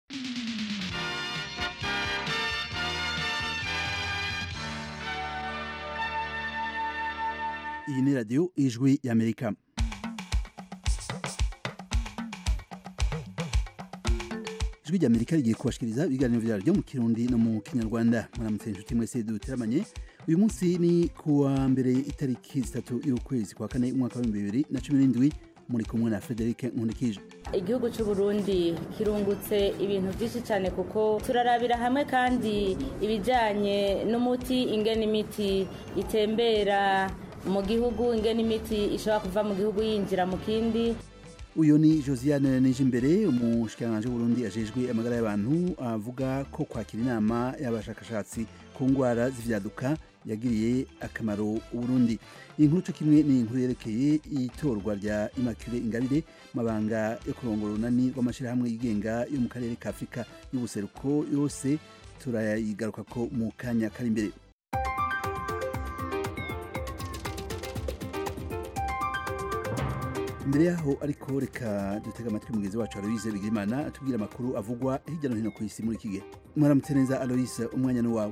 iyi ni radiyo ijwi y'amerika ijwi ry'amerika rigiye kubashikiriza ibiganiro vyaryo mu kirundi no mu kinyarwanda muramutse inshuti mwese duteramanye uyu munsi ni kuwa mbere itariki zitatu y'ukwezi kwa kane umwaka w'ibihumbi bibiri na cumi n'indwi muri kumwe na frederic nkundikije igihugu cy'u Burundi kirungutse ibintu byinshi cyane kuko turarabira hamwe kandi ibijyanye n'umuti ingena imiti itembera mu gihugu ingena imiti ishobora kuva mu gihugu yinjira mu kindi uyu ni josiane nijimbere umushikiranganji w'uburundi ajejwe amagara y'abantu avuga ko kwakira inama y'abashakashatsi ku ndwara z'ivyaduka yagiriye akamaro uburundi iyi nkuru co kimwe ni inkuru yerekeye itorwa rya immaculée ingabire mabanga yo kurongora urunani rw'amashirahamwe yigenga yo mu karere ka afurika y'ubuseruko yose turayigarukako mu kanya kari imbere imbere yaho ariko reka dutega amatwi mugenzi wacu aloise bigirimana atubwira amakuru avugwa hirya no hino ku isi muri iki gihe mwaramutse neza aloise umwanya ni wawe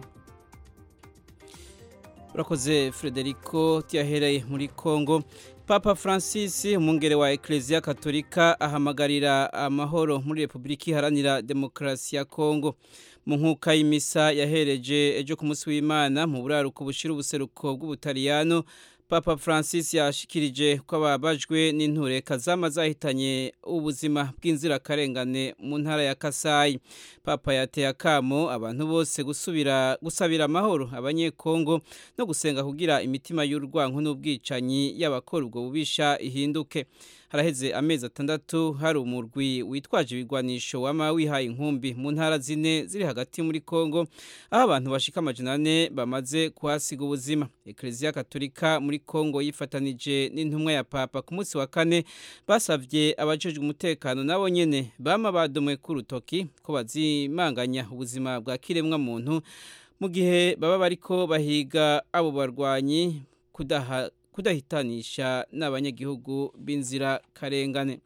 urakoze frederico tuyahereye muri congo papa francis umwungere wa ekereziya katolika ahamagarira amahoro muri repubulika iharanira demokarasi ya congo mu nkuka y'imisa yahereje ejo ku munsi w'imana mu buraruko bushira ubuseruko bw'ubutaliyano papa francis yashikirije ko ababajwe n'intureka zama zahitanye ubuzima bw'inzirakarengane mu ntara ya kasayi papa yateye akamo abantu bose gusubira gusabira amahoro abanyekongo no gusenga kugira imitima y'urwanko n'ubwicanyi y'abakora ubwo bubisha ihinduke haraheze amezi atandatu hari umurwi witwaje ibigwanisho wama wihaye inkumbi mu ntara zine ziri hagati muri Kongo aho abantu bashika amajana ane bamaze kuhasiga ubuzima Eklezia Katolika muri Kongo yifatanije n'intumwa ya Papa ku munsi wa kane basavye abajejwe umutekano nabo nyene bama badomwe ku rutoki ko bazimanganya ubuzima bwa kiremwa muntu mu gihe baba bariko bahiga abo barwanyi kudaha kudahitanisha n'abanyagihugu b'inzira karengane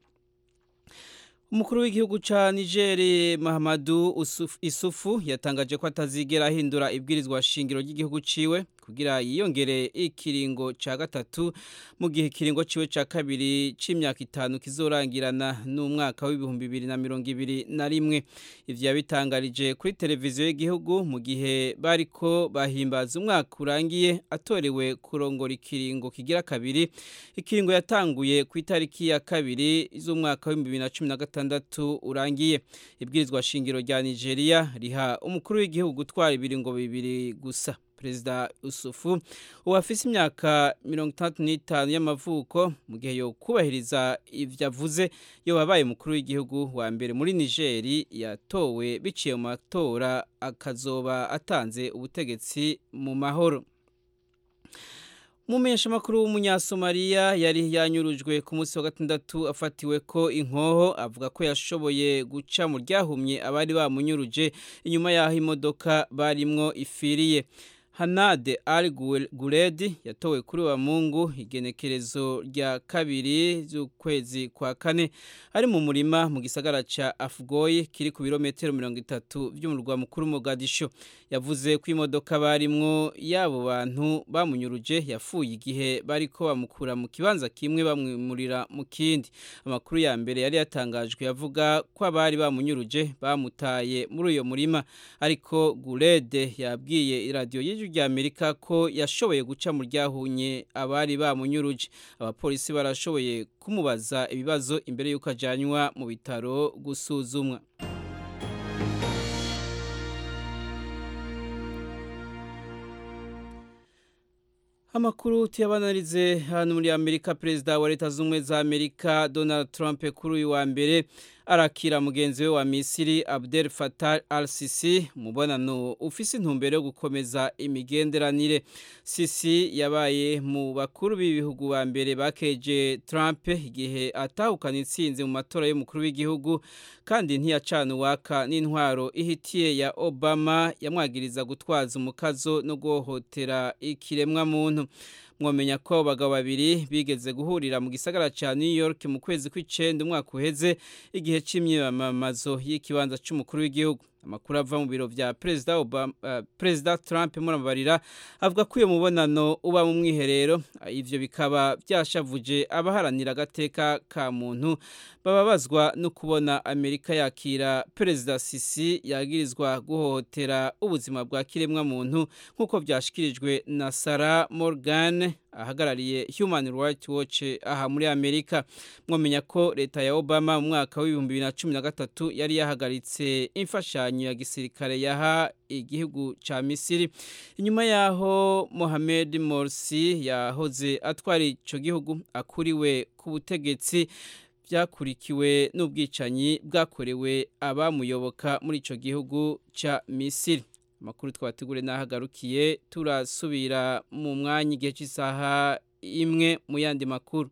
umukuru w'igihugu ca Niger Mahamadu Isufu yatangaje ko atazigera ahindura ibwirizwa shingiro ry'igihugu ciwe kugira yiyongere ikiringo ca gatatu mu gihe ikiringo ciwe ca kabiri c'imyaka itanu kizorangirana n'umwaka w'ibihumbi bibiri na mirongo ibiri na rimwe ivyo yabitangarije kuri televiziyo y'igihugu mu gihe bariko bahimbaza umwaka urangiye atorewe kurongora ikiringo kigira kabiri ikiringo yatanguye ku itariki ya kabiri z'umwaka w'ibihumbi bibiri na cumi na gatandatu urangiye ibwirizwa shingiro rya Nigeria riha umukuru w'igihugu gutwara ibiringo bibiri gusa perezida Usufu ubu afise imyaka mirongo itandatu n'itanu y'amavuko mu gihe yo kubahiriza ivyo avuze yo wabaye umukuru w'igihugu wa mbere muri Nigeri yatowe biciye mu matora akazoba atanze ubutegetsi mu mahoro Mumenyeshamakuru w'umunyasomaliya yari yanyurujwe ku munsi wa gatandatu afatiwe ko inkoho avuga ko yashoboye guca mu ryahumye abari bamunyuruje inyuma y'aho imodoka barimwo ifiriye Hanade Al Guledi yatowe kuri wa Mungu igenekerezo rya kabiri z'ukwezi kwa kane ari mu murima mu gisagara ca Afgoye kiri ku birometero 30 by'umurwa mukuru Mogadisho yavuze ko imodoka barimwo yabo bantu bamunyuruje yafuye igihe bariko bamukura mu kibanza kimwe bamwimurira mu kindi amakuru ya mbere yari yatangajwe yavuga ko abari bamunyuruje bamutaye muri uyo murima ariko Gulede yabwiye iradiyo y'ijwi rya Amerika ko yashoboye guca mu ryahunye abari bamunyuruje abapolisi barashoboye kumubaza ibibazo imbere y'uko ajanywa mu bitaro gusuzumwa Amakuru tuyabanarize hano muri Amerika perezida wa leta z'ubumwe za Amerika Donald Trump kuri uyu wa mbere arakira mugenzi we wa Misiri Abdel Fattah al-Sisi mubonano ufise intumbero yo gukomeza imigenderanire Sisi yabaye mu bakuru b'ibihugu ba mbere bakeje Trump igihe atahukana intsinzi mu matora y'umukuru w'igihugu kandi ntiyacana uwaka n'intwaro ihitiye ya Obama yamwagiriza gutwaza umukazo no guhohotera ikiremwa muntu mwomenya ko abo bagabo babiri bigeze guhurira mu gisagara ca New York mu kwezi kw'icenda umwaka uheze igihe c'imyamamazo y'ikibanza c'umukuru w'igihugu amakuru ava mu biro vya perezida Obama uh, perezida Trump murababarira avuga ko uyo mubonano uba mu mwiherero ivyo bikaba byashavuje abaharanira agateka ka muntu bababazwa no kubona Amerika yakira perezida Sisi yagirizwa guhohotera ubuzima bwa kiremwa muntu nkuko byashikirijwe na Sarah Morgan ahagarariye Human Rights Watch aha muri Amerika mwomenya ko leta ya Obama mu mwaka w'ibihumbi bibiri na cumi na gatatu yari yahagaritse imfashanyo ya gisirikare yaha igihugu ca Misiri inyuma yaho Mohamed Morsi yahoze atwara ico gihugu akuriwe ku butegetsi byakurikiwe n'ubwicanyi bwakorewe abamuyoboka muri ico gihugu ca Misiri amakuru twabategure n'ahagarukiye turasubira mu mwanya igihe cy'isaha imwe mu yandi makuru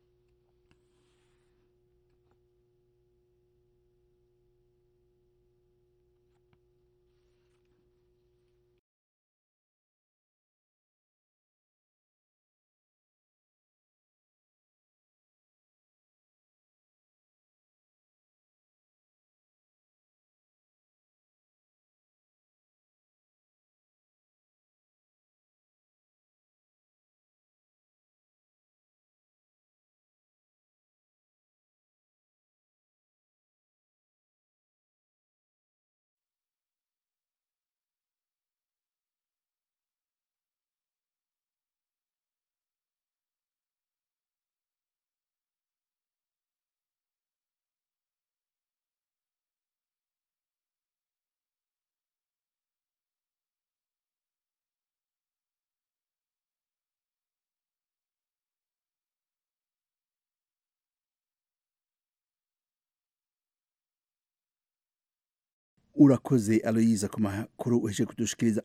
urakoze aloyiza ku makuru uheje kudushikiriza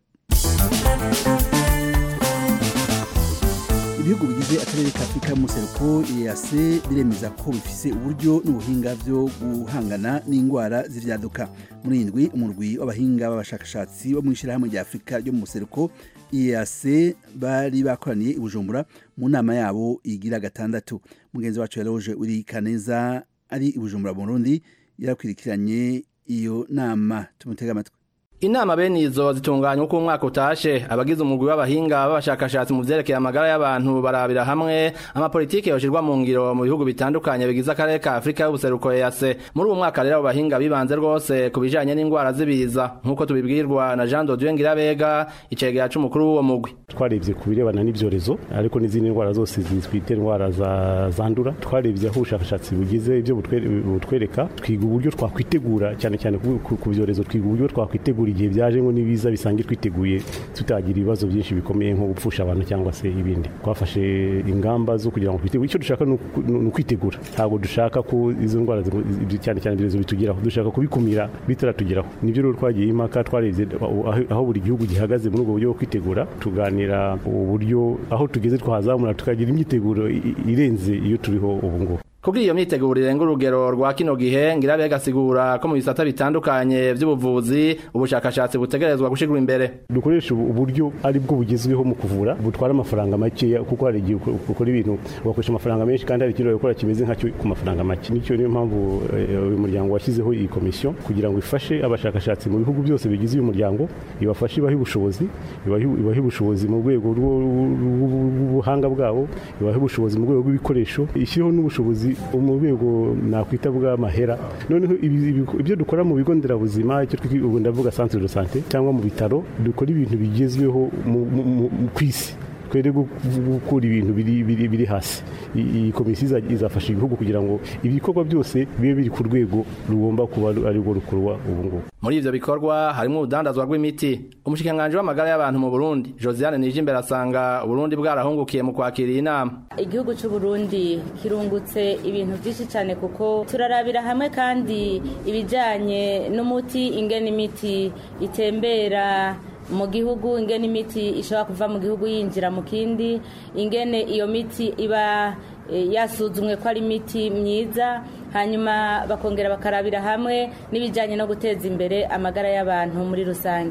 ibihugu bigize akarere ka afurika y'umuseruko EAC biremeza ko bifise uburyo n'ubuhinga byo guhangana n'indwara z'ivyaduka muri indwi umurwi w'abahinga b'abashakashatsi bo mu ishyirahamwe rya afurika ryo mu museruko EAC bari bakoraniye i bujumbura mu nama yabo igira gatandatu mugenzi wacu yaroje uri kaneza ari i bujumbura mu burundi yarakwirikiranye iyo nama tumutega amatwi Inama bene izo zitunganya uko umwaka utashe abagize umugwi w'abahinga b'abashakashatsi mu vyerekeye amagara y'abantu barabira hamwe amapolitiki yoshirwa mu ngiro mu bihugu bitandukanye bigize akarere ka Afrika y'ubuseruko EAC muri uwo mwaka rero abahinga bibanze rwose ku bijanye n'indwara z'ibiza nk'uko tubibwirwa na Jean Dodieu Ngirabega icegera c'umukuru w'uwo mugwi twarebye ku birebana n'ivyorezo ariko n'izindi ndwara zose zitwite indwara zandura twarebye aho ubushakashatsi bugize ibyo butwereka twiga uburyo twakwitegura cyane cyane ku vyorezo twiga uburyo twakwitegura igihe byaje ngo nibiza bisange twiteguye tutagira ibibazo byinshi bikomeye nko gupfusha abantu cyangwa se ibindi twafashe ingamba zo kugira ngo twitegure icyo dushaka ni ukwitegura ntabwo dushaka ko izo ndwara cyane cyane ibyorezo bitugeraho dushaka kubikumira bitaratugeraho nibyo rero twagiye impaka twarebye aho buri gihugu gihagaze muri ubwo buryo bwo kwitegura tuganira uburyo aho tugeze twahazamura tukagira imyiteguro irenze iyo turiho ubu ngubu Kugira iyo myiteguro irenga urugero rwa kino gihe Ngirabega asigura ko mu bisata bitandukanye by'ubuvuzi ubushakashatsi butegerezwa gushigura imbere dukoresha uburyo ari bwo bugezweho mu kuvura butwara amafaranga make kuko hari igihe ukora ibintu ugakoresha amafaranga menshi kandi hari ikintu gukora kimeze nkacyo ku mafaranga make nicyo niyo mpamvu uyu muryango washyizeho iyi komisiyo kugira ngo ifashe abashakashatsi mu bihugu byose bigize uyu muryango ibafashe ibahe ubushobozi ibahe ubushobozi mu rwego rw'ubuhanga bwabo ibahe ubushobozi mu rwego rw'ibikoresho ishyireho n'ubushobozi mu rwego nakwita bw'amahera noneho ibyo dukora mu bigo nderabuzima icyo ubu ndavuga centre de santé cyangwa mu bitaro dukora ibintu bigezweho ku isi twere gukura ibintu biri hasi iyi komisiyo izafasha ibihugu kugira ngo ibikorwa byose bibe biri ku rwego rugomba kuba ari rwo rukorwa ubu ngubu muri ivyo bikorwa harimo urudandazwa rw'imiti umushikiranganji w'amagara y'abantu mu Burundi Josiane Nijimbere asanga Burundi bwarahungukiye mu kwakira inama igihugu cy'u Burundi kirungutse ibintu byinshi cyane kuko turarabira hamwe kandi ibijanye n'umuti ingene imiti itembera mu gihugu ingene imiti ishobora kuva mu gihugu yinjira mu kindi ingene iyo miti iba yasuzumwe ko ari imiti myiza hanyuma bakongera bakarabira hamwe n'ibijyanye no guteza imbere amagara y'abantu muri rusange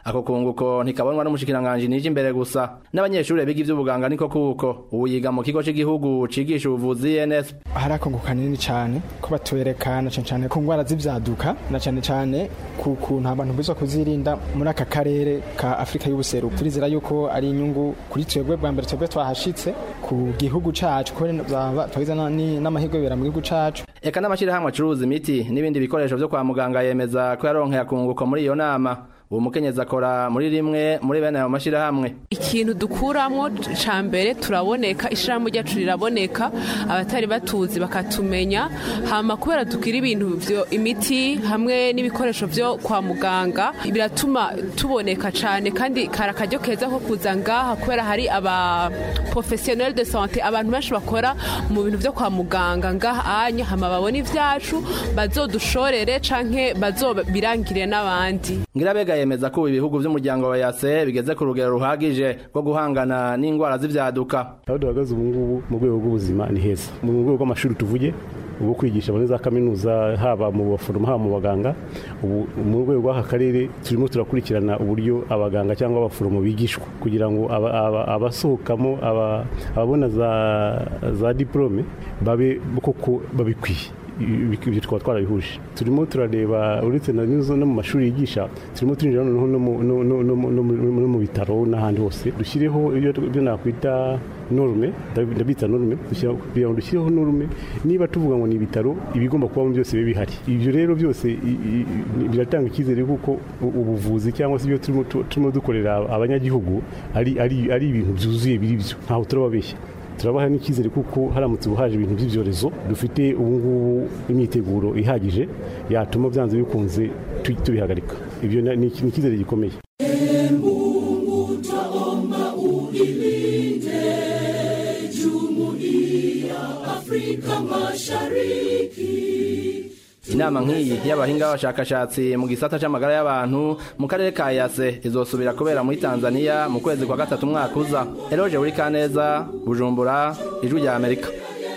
ako kunguko ntikabonwa n'umushikiranganji nije imbere gusa n'abanyeshuri biga ivy'ubuganga niko kuko ubu yiga mu kigo c'igihugu cigisha ubuvuzi ENS hari akungu kanini cyane ko batwereka na cyane cyane ku ndwara z'ibyaduka na cyane cyane ku kuntu abantu biza kuzirinda muri aka karere ka Afrika y'ubuseruko turizera yuko ari inyungu kuri twebwe bwa mbere twebwe twahashitse ku gihugu cacu ko twagize n'amahirwe bibera mu gihugu cacu eka n'amashirahamwe acuruza imiti n'ibindi bikoresho vyo kwa muganga yemeza ko yaronkeye akunguko muri iyo nama uwo mukenyezi akora muri rimwe muri bene ayo mashirahamwe ikintu dukuramo ca mbere turaboneka ishirahamwe ryacu riraboneka abatari batuzi bakatumenya hama kubera dukira ibintu vyo imiti hamwe n'ibikoresho vyo kwa muganga biratuma tuboneka cane kandi kari akaryo keza ko kuza ngaha kubera hari aba professionnel de santé abantu benshi bakora mu bintu vyo kwa muganga ngaha anya hama babona ivyacu bazodushorere canke bazobirangire n'abandi ngirabega yemeza ko ibihugu vy'umuryango wa yase bigeze ku rugero ruhagije rwo guhangana n'indwara z'ivyaduka aho duhagaze ubu ngubu mu rwego rw'ubuzima ni heza mu rwego rw'amashuri tuvuge ubwo kwigisha muri za kaminuza haba mu baforomo haba mu baganga ubu mu rwego rw'aka karere turimo turakurikirana uburyo abaganga cyangwa abaforomo bigishwa kugira ngo abasohokamo ababona za diporome babe koko babikwiye ibyo tukaba twarabihuje turimo turareba uretse no mu mashuri yigisha turimo turinjira noneho no mu bitaro n'ahandi hose dushyireho ibyo nakwita norume ndabita norume kugira ngo dushyireho norume niba tuvuga ngo ni ibitaro ibigomba kubamo byose bibe bihari ibyo rero byose biratanga icyizere kuko ubuvuzi cyangwa se ibyo turimo dukorera abanyagihugu ari ibintu byuzuye biri byo ntaho turababeshya turabaha n'icyizere kuko haramutse ubuhaje ibintu by'ibyorezo dufite ubu ngubu imyiteguro ihagije yatuma byanze bikunze tubihagarika ibyo ni icyizere gikomeye inama nk'iyi y'abahinga b'abashakashatsi mu gisata c'amagara y'abantu mu karere ka yase izosubira kubera muri tanzania mu kwezi kwa gatatu umwaka uza eroje buri kaneza bujumbura ijwi rya amerika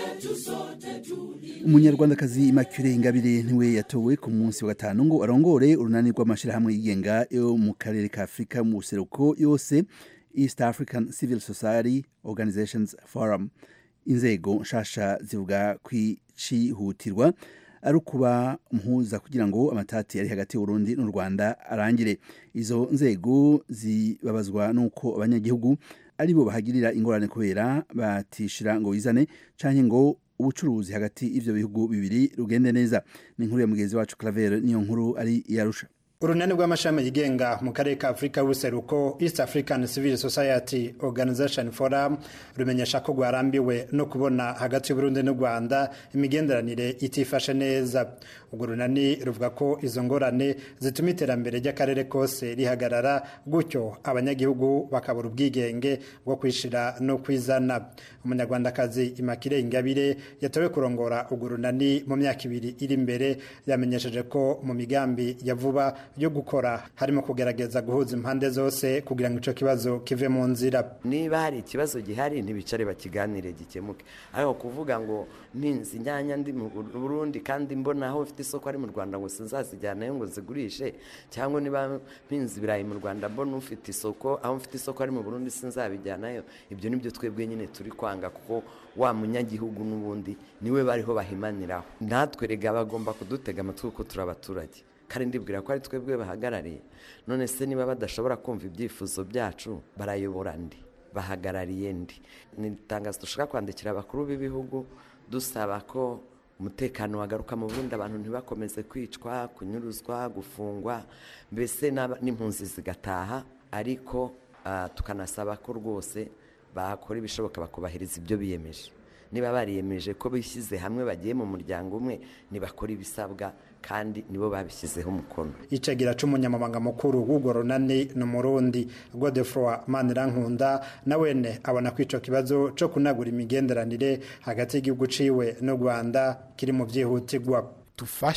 umunyarwandakazi Immaculée Ingabire niwe yatowe ku munsi wa gatanu ngo arongore urunani rw'amashirahamwe yigenga yo mu karere ka Afrika mu buseruko yose East African Civil Society Organizations Forum inzego nshasha zivuga kwicihutirwa ari ukuba mpuza kugira ngo amatati ari hagati y'uburundi n'u rwanda arangire izo nzego zibabazwa n'uko abanyagihugu ari bo bahagirira ingorane kubera batishira ngo wizane canke ngo ubucuruzi hagati y'ivyo bihugu bibiri rugende neza ni inkuru ya mugenzi wacu Claver niyo nkuru ari yarusha urunani rw'amashami yigenga mu karere ka afurika y'ubuseruko east african civil society organization forum rumenyesha ko rwarambiwe no kubona hagati y'uburundi n'u rwanda imigenderanire itifashe neza urwo runani ruvuga ko izo ngorane zituma iterambere ry'akarere kose rihagarara gutyo abanyagihugu bakabura ubwigenge bwo kwishira no kwizana umunyarwandakazi imakire ingabire yatowe kurongora urwo runani mu myaka ibiri iri imbere yamenyesheje ko mu migambi ya vuba yo gukora harimo kugerageza guhuza impande zose kugira ngo icyo kibazo kive mu nzira niba hari ikibazo gihari ntibicare bakiganire gikemuke ariko kuvuga ngo ntinzi inyanya ndi mu burundi kandi mbona aho mfite isoko ari mu rwanda ngo sinzazijyanayo ngo zigurishe cyangwa niba mpinzi ibirayi mu rwanda mbona ufite isoko aho mfite isoko ari mu burundi sinzabijyanayo ibyo nibyo twebwe nyine turi kwanga kuko wa munyagihugu n'ubundi niwe bariho bahimaniraho natwe rega bagomba kudutega amatwi kuko turi abaturage kandi ndibwira ko ari twebwe bahagarariye none se niba badashobora kumva ibyifuzo byacu barayobora ndi bahagarariye ndi ni itangazo dushaka kwandikira abakuru b'ibihugu dusaba ko umutekano wagaruka mu burundi abantu ntibakomeze kwicwa kunyuruzwa gufungwa mbese n'impunzi zigataha ariko tukanasaba ko rwose bakora ibishoboka bakubahiriza ibyo biyemeje niba bariyemeje ko bishyize hamwe bagiye mu muryango umwe ntibakora ibisabwa kandi nibo babishyizeho umukono icagira c'umunyamabanga mukuru w'urwo runani ni umurundi godefroi manirankunda nawene abona ko ico kibazo co kunagura imigenderanire hagati y'igihugu ciwe n'u rwanda kiri mu vyihutirwa tufashe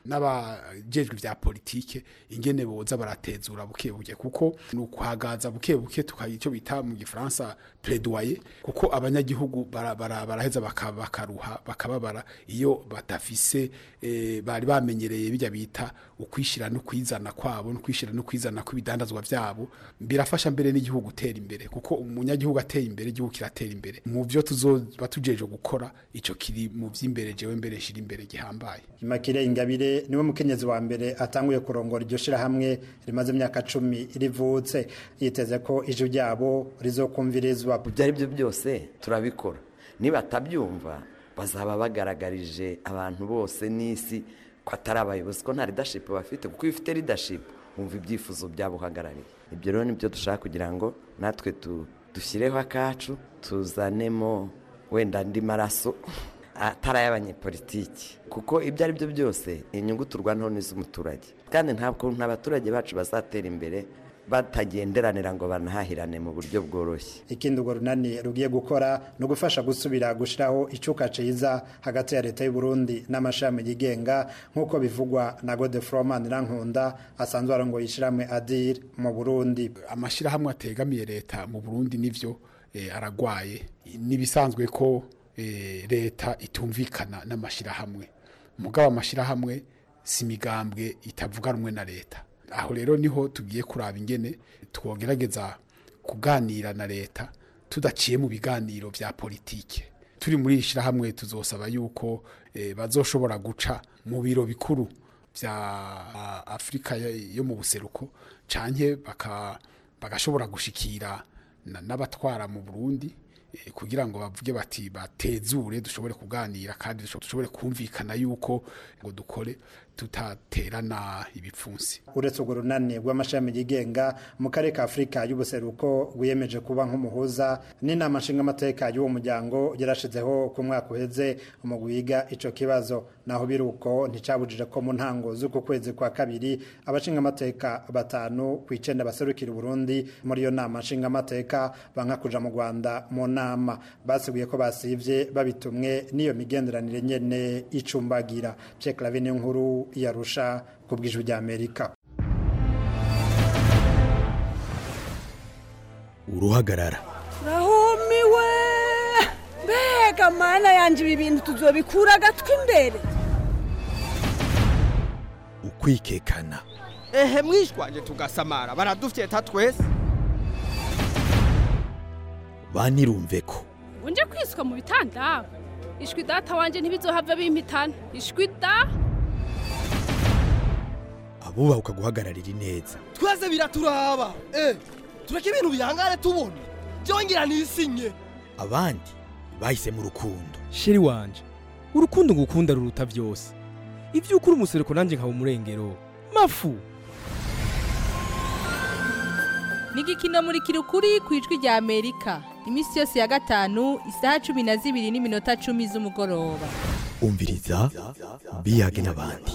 n'abajejwe vya politike ingene boza baratezura buke buke kuko ni ukuhagaza buke buke tukagira icyo bita mu gifaransa plaidoyer kuko abanyagihugu bara- bara- baraheza baka- bakaruha bakababara iyo badafise eh, bari bamenyereye bijya bita ukwishira no kwizana kwabo no kwishira no kwizana kw'ibidandazwa vyabo birafasha mbere n'igihugu gutera imbere kuko umunyagihugu ateye imbere igihugu kiratera imbere mu byo tuzoba tujeje gukora ico kiri mu vy'imbere jewe mbere shira imbere gihambaye Imakire Ingabire niwe mukenyezi wa mbere atanguye kurongora iryo shirahamwe rimaze imyaka cumi rivutse yiteze ko ijwi ryabo rizokumvirizwa ibyo ari byo byose turabikora nibatabyumva bazaba bagaragarije abantu bose n'isi ko atari abayobozi ko nta leadership bafite kuko iyo ufite leadership wumva ibyifuzo byabo uhagarariye ibyo rero nibyo dushaka kugira ngo natwe tu- dushyireho akacu tuzanemo wenda andi maraso atari ay'abanyepolitiki kuko ibyo ari byo byose inyungu turwanaho n'iz'umuturage kandi ntabwo abaturage bacu bazatera imbere batagenderanira ngo banahahirane mu buryo bworoshye ikindi urwo runani rugiye gukora ni ugufasha gusubira gushyiraho icyuka cyiza hagati ya leta y'u Burundi n'amashami yigenga nk'uko bivugwa na Godefroid Rankunda asanzwe arongoye ishyirahamwe ADIR mu Burundi amashirahamwe ategamiye leta mu Burundi nivyo eh, aragwaye nibisanzwe ko eh, leta itumvikana n'amashirahamwe mugabo amashirahamwe si migambwe itavuga rumwe na leta aho rero niho tugiye kuraba ingene twogerageza kuganira na leta tudaciye mu biganiro vya politike turi muri iri shirahamwe tuzosaba yuko eh, bazoshobora guca mu biro bikuru vya ah, Afrika yo yo mu buseruko canke baka bagashobora gushikira na- n'abatwara mu Burundi eh, kugira ngo bavuge bati batezure dushobore kuganira kandi dusho- dushobore kumvikana yuko ngo dukore tutaterana ibipfunsi uretse urwo runani rw'amashami yigenga mu karere ka afurika y'ubuseruko rwiyemeje kuba nk'umuhuza n'inama nshingamateka y'uwo muryango yarashizeho ku mwaka uheze umugwi wiga ico kibazo naho biri uko nticabujije ko mu ntango z'uku kwezi kwa kabiri abashingamateka batanu ku icenda baserukira uburundi muri iyo nama nshingamateka banka kuja mu rwanda mu nama basiguye ko basivye babitumwe n'iyo migenderanire nyene icumbagira Pierre Claver niyo nkuru yarusha ku bw'ijwi ry'Amerika uruhagarara rahumiwe mbega mana yanjye ibi bintu tuzobikura agatwi imbere ukwikekana ehe mwishwaje tugasamara baradufyeta twese banirumve ko unje kwiswa mu bitanda ishwi data wanje ntibizohava bimpitana ishwi da abubaha ukaguhagararira ineza twese biraturaba eh tureke ibintu bihangane tubona byongera nisinye abandi bahisemo urukundo sheri wanje urukundo ngukunda ruruta byose ibyo ukuri umusereko nanjye nkaba umurengero mafu ni igikino muri kirukuri ku ijwi rya amerika iminsi yose ya gatanu isaha cumi na zibiri n'iminota cumi z'umugoroba umviriza biyage n'abandi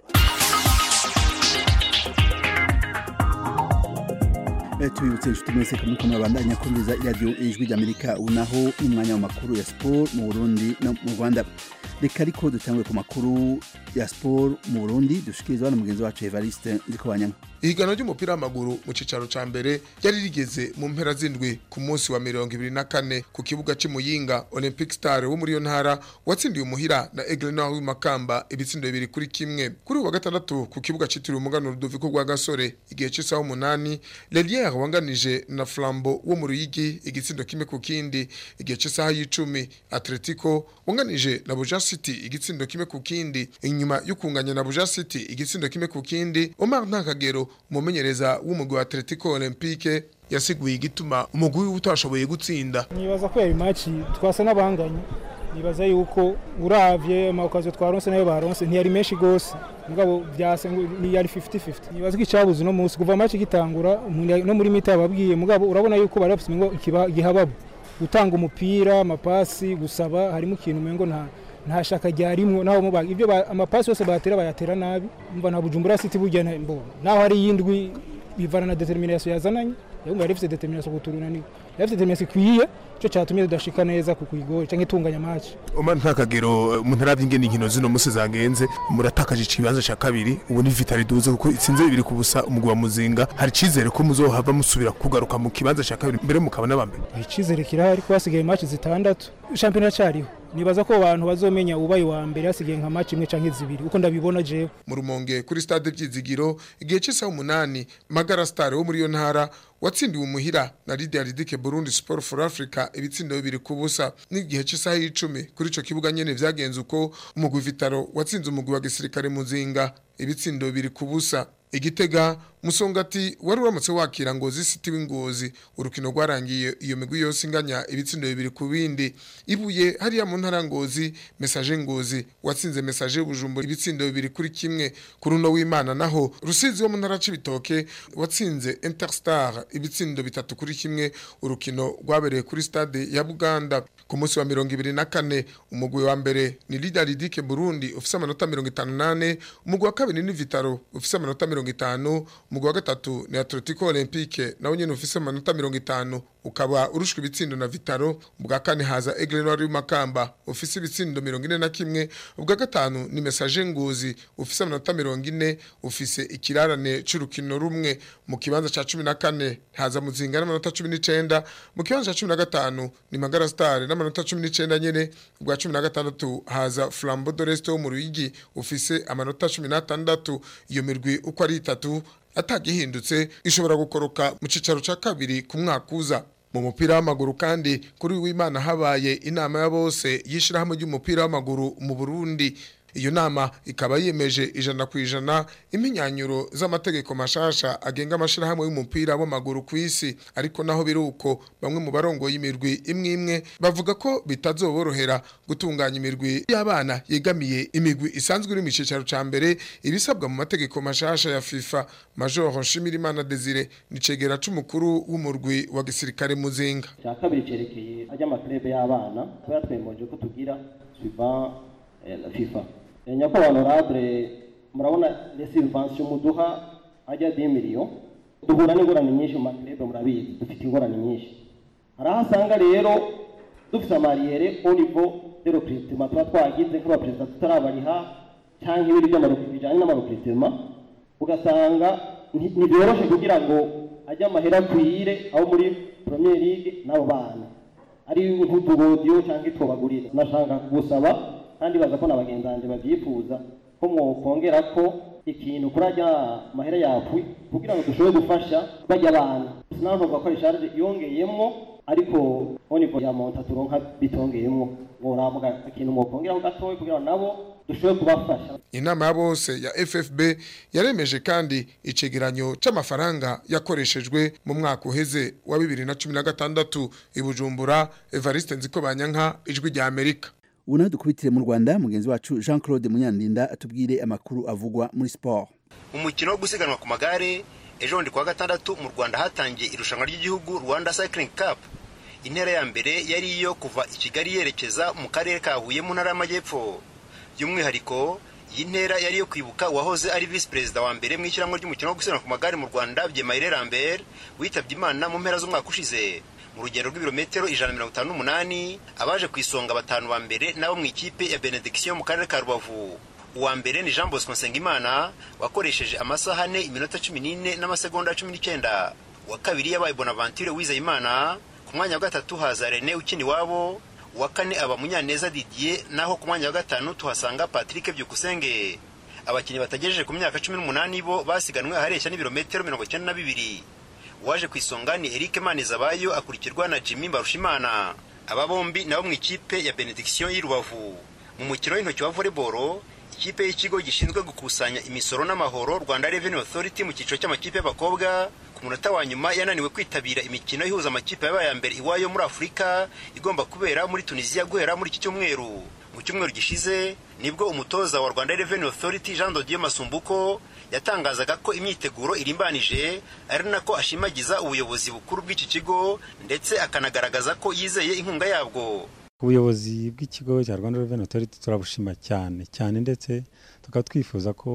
Eh, tubibutse inshuti mwese ko muriko murabandanya kumviriza iradiyo ijwi ry'amerika ubu naho n'umwanya w'amakuru ya siporo mu burundi no mu rwanda reka ariko dutangwe ku makuru ya siporo mu burundi dushikirizwa na mugenzi wacu evariste nzikobanyanga ihiganwa ry'umupira w'amaguru mu cicaro ca mbere ryari rigeze mu mpera z'indwi ku munsi wa mirongo ibiri na kane ku kibuga c'imuyinga olympic star wo muri iyo ntara watsindiye umuhira na aigle noir w'imakamba ibitsindo bibiri kuri kimwe kuri uwa gatandatu ku kibuga citiriwe umuganuro rudoviko rwa gasore igihe c'isaha umunani leliere wanganije na flambo wo mu ruyigi igitsindo kimwe ku kindi igihe c'isaha y'icumi atletico wanganije na buja city igitsindo kimwe ku kindi inyuma y'ukunganya na buja city igitsindo kimwe ku kindi omar ntakagero umumenyereza w'umugwi wa atletico olympique yasiguye igituma umugwi wiwe utashoboye gutsinda nibaza ko yari maci twasa n'abanganye nibaza yuko uravye amakazo twaronse nayo baronse ntiyari menshi gose mugabo byase ngo ni yari 50-50 nibaza ko icabuze no munsi kuva maci gitangura umuntu no muri mita yababwiye mugabo urabona yuko bari bafite ngo igihababu gutanga umupira amapasi gusaba harimo ikintu umengo nta nta shaka ryarimwo naho muba ibyo ba- amapasi yose batera bayatera nabi umva na Bujumbura City burya na- mbo naho hari yindwi bivana na determination yazananye yumva yari ifite determination kuturunanira yari ifite determination ikwiye cyo cyatumye tudashika neza ku kuyigora cyangwa itunganya match Oma nta kagero umuntu aravye ingene inkino zino musi zagenze muratakaje ikibanza ca kabiri ubu ni Vitali duze kuko itsinze bibiri ku busa umugwi wa Muzinga hari cizere ko muzohava musubira kugaruka mu kibanza ca kabiri mbere mukaba n'abambere icizere kirahari ko hasigaye match zitandatu shampiyona cyariho nibaza ko abantu bazomenya ubaye wa mbere hasigaye nka match imwe canke zibiri uko ndabibona jewe mu rumonge kuri stade byizigiro igihe cy'isaha umunani magara star wo muri iyo ntara watsindiwe umuhira na Lydia Ridike Burundi Sport for Africa ibitsindo bibiri ku busa n'igihe cy'isaha y'icumi kuri ico kibuga nyene vyagenze uko umugwi Vitaro watsinze umugwi wa gisirikare muzinga ibitsindo bibiri ku busa igitega musongati wari uramutse wakira ngo zisitiwe ingozi urukino rwarangiye iyo migwi yose inganya ibitsindo bibiri ku bindi ibuye hariya mu ntara ngozi message ngozi watsinze message bujumbura ibitsindo bibiri kuri kimwe ku runo w'Imana naho rusizi wo mu ntara cibitoke watsinze Interstar ibitsindo bitatu kuri kimwe urukino rwabereye kuri stade ya Buganda ku munsi wa 24 umugwi wa mbere ni Leader Ridike Burundi ufise amanota 58 umugwi wa kabiri ni Vitaro ufise amanota 50 umugwi wa gatatu ni Atletico Olympique nawe nyene ufise amanota 50 ukaba urushwe ibitsindo na Vitaro ubwa kane haza Aigle Noir y'Makamba ufise ibitsindo 41 ubwa gatanu ni Message Ngozi ufise amanota 40 ufise ikirarane c'urukino rumwe mu kibanza ca 14 haza Muzinga n'amanota 19 mu kibanza ca 15 ni Magara Star n'amanota 19 nyene ubwa 16 haza Flambeau de l'Est wo mu Ruyigi ufise amanota 16 iyo mirwi uko ari itatu atagihindutse ishobora gukoroka mu cicaro ca kabiri ku mwaka uza mu mupira w'amaguru kandi kuri w'Imana habaye inama ya bose yishirahamwe ry'umupira w'amaguru mu Burundi iyo nama ikaba yemeje ijana ku ijana iminyanyuro z'amategeko mashasha agenga amashirahamwe y'umupira w'amaguru ku isi ariko naho biruko bamwe mu barongo y'imirwi imwe imwe bavuga ko bitazoborohera gutunganya imirwi y'abana yegamiye imigwi isanzwe iri mu cicaro ca mbere ibisabwa mu mategeko mashasha ya FIFA Major Nshimirimana Desire ni cegera c'umukuru w'umurwi wa gisirikare muzinga cya kabiri cerekeye ajya amaklebe y'abana tuba twemeje ko tugira suivant la FIFA nyakubahwa honorable murabona les subventions muduha ajya 10 millions duhura n'ingorane nyinshi mu maklebe murabizi dufite ingorane nyinshi hari aho asanga rero dufite amariyere au niveau de recrutement tuba twagize nk'abaperezida tutarabariha cyangwa ibindi by'amarupi bijyanye n'amarupitement ugasanga ntibyoroshe kugira ngo ajye amahera akwire aho muri premier league n'abo bana ari nk'utugodiyo cyangwa itwobagurira nashaka gusaba kandi baza ko n'abagenzi banjye babyifuza ko mwokongera ko ikintu kuri ajya mahera yapwi kugira ngo dushobore gufasha bajya abana sinavuga ko risharge yongeyemo ariko onivo ya monta turonka bitongeyemo mworamuga ikintu mwokongeraho gatoya kugira ngo nabo dushobore kubafasha inama ya bose ya FFB yaremeje kandi icegeranyo c'amafaranga yakoreshejwe mu mwaka uheze wa 2016 ibujumbura Evariste Nzikobanyanka ijwi rya Amerika ubu nawe dukubitire mu rwanda mugenzi wacu jean claude munyandinda atubwire amakuru avugwa muri siporo umukino wo gusiganwa ku magare ejo bundi kuwa gatandatu mu rwanda hatangiye irushanwa ry'igihugu rwanda cycling cup intera ya mbere yari iyo kuva i kigali yerekeza mu karere ka huye mu ntara y'amajyepfo by'umwihariko iyi ntera yari iyo kwibuka uwahoze ari visi perezida wa mbere mu ishyirahamwe ry'umukino wo gusiganwa ku magare mu rwanda byemayire lambert witabye imana mu mpera z'umwaka ushize mu rugendo rw'ibirometero ijana na mirongo itanu n'umunani abaje ku isonga batanu ba mbere nabo mu ikipe ya benediction mu karere ka rubavu uwa mbere ni jean bosco nsengimana wakoresheje amasaha ane iminota cumi n'ine n'amasegonda cumi n'icyenda uwa kabiri yabaye bonaventure wizeyimana ku mwanya wa gatatu haza rene ukina iwabo uwa kane aba munyaneza didier naho ku mwanya wa gatanu tuhasanga patrick byukusenge abakinnyi batagejeje ku myaka cumi n'umunani bo basiganwe ahareshya n'ibirometero mirongo icyenda na bibiri uwaje ku isonga ni eric manizabayo akurikirwa na jimmy mbarushimana aba bombi nabo mu ikipe ya benediction y'i rubavu mu mukino w'intoki wa volleyball ikipe y'ikigo gishinzwe gukusanya imisoro n'amahoro rwanda revenue authority mu cyiciro cy'amakipe y'abakobwa ku munota wa nyuma yananiwe kwitabira imikino ihuza amakipe yabaye ya mbere iwayo muri afurika igomba kubera muri tunisiya guhera muri iki cyumweru mu cyumweru gishize nibwo umutoza wa rwanda revenue authority jean dodier masumbuko yatangazaga ko imyiteguro irimbanije ari nako ashimagiza ubuyobozi bukuru bw'iki kigo ndetse akanagaragaza ko yizeye inkunga yabwo ubuyobozi bw'ikigo cya rwanda revenue authority turabushima cyane cyane ndetse tukaba twifuza ko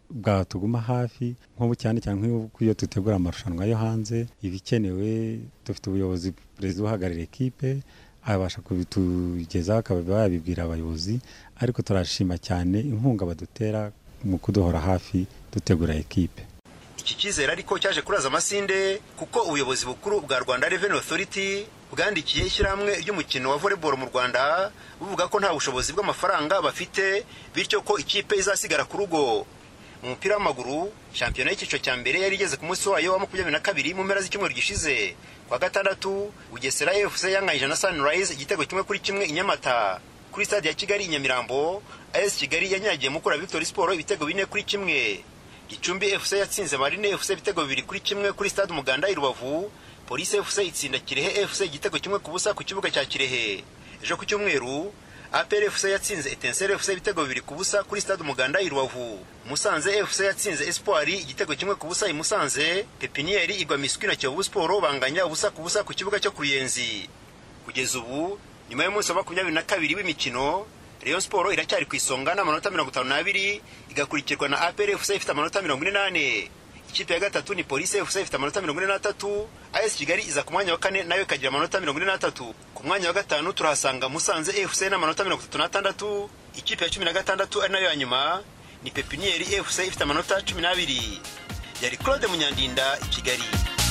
bwatuguma hafi nk'ubu cyane cyane nk'uko iyo dutegura amarushanwa yo hanze ibikenewe dufite ubuyobozi perezida uhagarariye ekipe abasha kubitugezaho akaba yabibwira abayobozi ariko turashima cyane inkunga badutera mu kuduhora hafi dutegura ekipe iki cyizere ariko cyaje kuraza amasinde kuko ubuyobozi bukuru bwa rwanda revenue authority bwandikiye ishyirahamwe ry'umukino wa volleyball mu rwanda buvuga ko nta bushobozi bw'amafaranga bafite bityo ko ikipe izasigara ku rugo mu mupira w'amaguru shampiyona y'icyiciro cya mbere yari igeze ku munsi wayo wa makumyabiri na kabiri mu mpera z'icyumweru gishize kwa gatandatu bugesera fc yanganyije na sunrise igitego kimwe kuri kimwe i nyamata kuri stade ya kigali i nyamirambo as kigali yanyagiye mukura victory sport ibitego bine kuri kimwe gicumbi fc yatsinze marine fc ibitego bibiri kuri kimwe kuri stade umuganda i rubavu polisi fc itsinda kirehe fc igitego kimwe ku busa ku kibuga cya kirehe ejo ku cyumweru apr fc yatsinze etensere fc ibitego bibiri ku busa kuri stade umuganda i rubavu musanze fc yatsinze espoir igitego kimwe ku busa i musanze pepiniyeri igwa miswi na kiyovu siporo banganya ubusa ku busa ku kibuga cyo ku ruyenzi kugeza ubu nyuma y'umunsi wa makumyabiri na kabiri w'imikino Rayon Sport iracyari ku isonga n'amanota mirongo itanu n'abiri igakurikirwa na APR FC ifite amanota mirongo ine n'ane ikipe ya gatatu ni Police FC ifite amanota mirongo ine n'atatu AS Kigali iza ku mwanya wa kane nayo ikagira amanota mirongo ine n'atatu ku mwanya wa gatanu turahasanga Musanze FC n'amanota mirongo itatu n'atandatu ikipe ya cumi na gatandatu ari nayo ya nyuma ni Pepinieri FC ifite amanota cumi n'abiri yari Claude Munyandinda i Kigali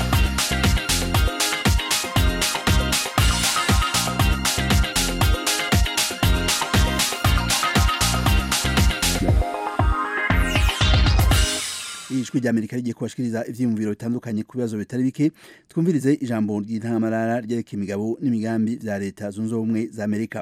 ijwi rya amerika rigiye kubashikiriza ivyiyumviro bitandukanye ku bibazo bitari bike twumvirize ijambo ry'intangamarara ryereka imigabo n'imigambi vya leta zunze ubumwe za amerika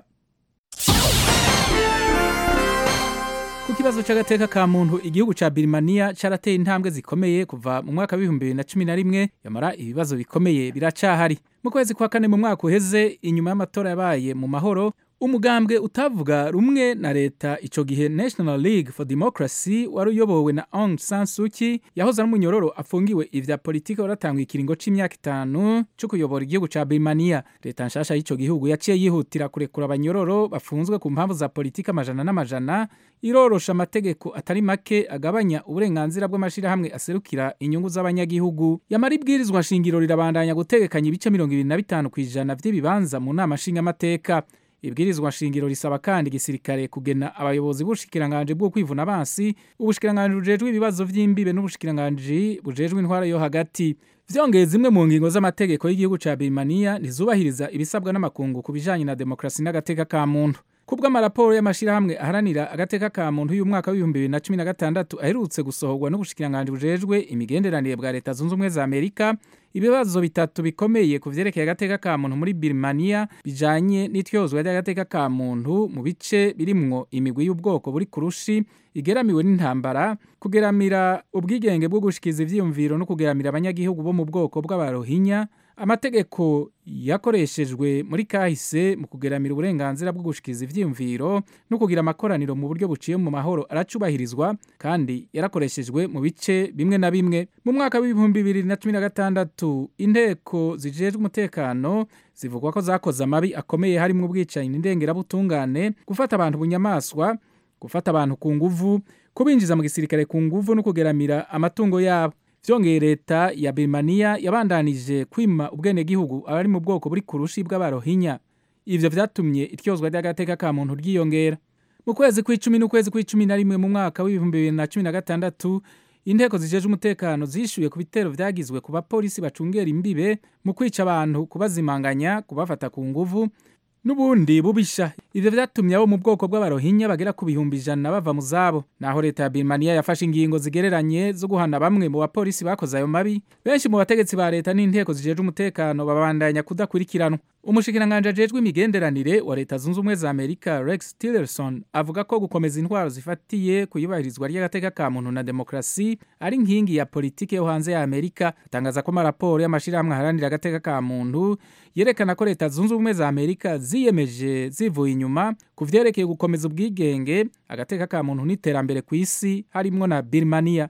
ku kibazo cy'agateka ka muntu igihugu ca birimaniya carateye intambwe zikomeye kuva mu mwaka w'ibihumbi bibiri na cumi na rimwe yamara ibibazo bikomeye biracahari mu kwezi kwa kane mu mwaka uheze inyuma y'amatora yabaye mu mahoro umugambwe utavuga rumwe na leta ico gihe National League for Democracy wari uyobowe na Aung San Suu Kyi yahoze ari umunyororo afungiwe ivya politike waratangwa ikiringo c'imyaka itanu co kuyobora igihugu ca Birmania leta nshasha y'ico gihugu yaciye yihutira kurekura abanyororo bafunzwe ku mpamvu za politike amajana n'amajana irorosha amategeko atari make agabanya uburenganzira bw'amashirahamwe aserukira inyungu z'abanyagihugu yamara ibwirizwa nshingiro rirabandanya gutegekanya ibice mirongo ibiri na bitanu kw'ijana vy'ibibanza mu nama nshingamateka ibwirizwa nshingiro risaba kandi igisirikare kugena abayobozi b'ubushikiranganje bwo kwivuna abansi ubushikiranganje bujejwe ibibazo vy'imbibe n'ubushikiranganje bujejwe intwara yo hagati vyongeye zimwe mu ngingo z'amategeko y'igihugu ca Birmania ntizubahiriza ibisabwa n'amakungu ku bijanye na demokrasi n'agateka ka muntu kubwo amaraporo y'amashirahamwe aharanira agateka ka muntu y'umwaka w'ibihumbi bibiri na cumi na gatandatu aherutse gusohorwa n'ubushikiranganje bujejwe imigenderanire bwa leta zunze ubumwe za amerika ibibazo bitatu bikomeye ku vyerekeye agateka ka muntu muri Birmania bijanye n'ityozwa ry'agateka ka muntu mu bice birimwo imigwi y'ubwoko buri kurushi igeramiwe n'intambara kugeramira ubwigenge bwo gushikiza ivyiyumviro no kugeramira abanyagihugu bo mu bwoko bw'abarohinya amategeko yakoreshejwe muri kahise mu kugeramira uburenganzira bwo gushikiza ivyiyumviro no kugira amakoraniro mu buryo buciye mu mahoro aracubahirizwa kandi yarakoreshejwe mu bice bimwe na bimwe mu mwaka w'ibihumbi bibiri na cumi na gatandatu inteko zijejwe umutekano zivugwa ko zakoze amabi akomeye harimo ubwicanyi n'indengerabutungane gufata abantu bunyamaswa gufata abantu ku nguvu kubinjiza mu gisirikare ku nguvu no kugeramira amatungo yabo vyongeye leta ya Birmania yabandanije kwima ubwenegihugu abari mu bwoko buri kurushi bw'abarohinya ivyo vyatumye ityozwa ry'agateka ka muntu ryiyongera mu kwezi kw'icumi n'ukwezi kw'icumi na rimwe mu mwaka w'ibihumbi bibiri na cumi na gatandatu inteko zijeje umutekano zishuye ku bitero vyagizwe ku bapolisi bacungera imbibe mu kwica abantu kubazimanganya kubafata ku nguvu n'ubundi bubisha ivyo vyatumye abo mu bwoko bw'abarohinya bagera ku bihumbi ijana bava mu zabo naho leta ya Birmania yafashe ingingo zigereranye zo guhana bamwe mu bapolisi bakoze ayo mabi benshi mu bategetsi ba leta n'inteko zijeje umutekano babandanya kudakurikiranwa umushikiranganje ajejwe imigenderanire wa leta zunze ubumwe za amerika rex tillerson avuga ko gukomeza intwaro zifatiye ku iyubahirizwa ry'agateka ka muntu na demokarasi ari nkingi ya politike yo hanze ya amerika atangaza ko amaraporo y'amashirahamwe aharanira agateka ka muntu yerekana ko leta zunze ubumwe za amerika ziyemeje zivuye inyuma ku vyerekeye gukomeza ubwigenge agateka ka muntu n'iterambere ku isi harimwo na birmania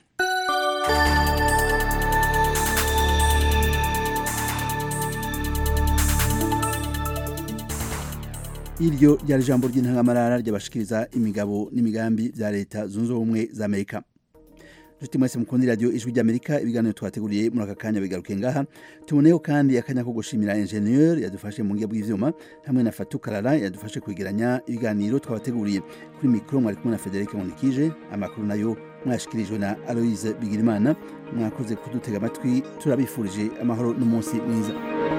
iryo ryari ijambo ry'intangamarara ryabashikiriza imigabo n'imigambi bya leta zunze ubumwe za amerika nshuti mwese mukundi radio ijwi ry'amerika ibiganiro twateguriye muri aka kanya bigaruke ngaha tuboneyeho kandi akanya ko gushimira ingenieur yadufashe mu ngiga bw'ivyuma hamwe na fatu karara yadufashe kwegeranya ibiganiro twabateguriye kuri mikoro mwari kumwe na federike munikije amakuru nayo mwashikirijwe na aloise bigirimana mwakoze kudutega amatwi turabifurije amahoro n'umunsi mwiza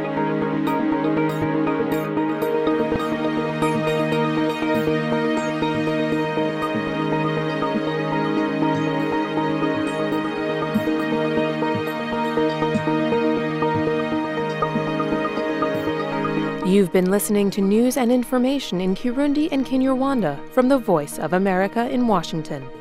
You've been listening to news and information in Kirundi and Kinyarwanda from the Voice of America in Washington.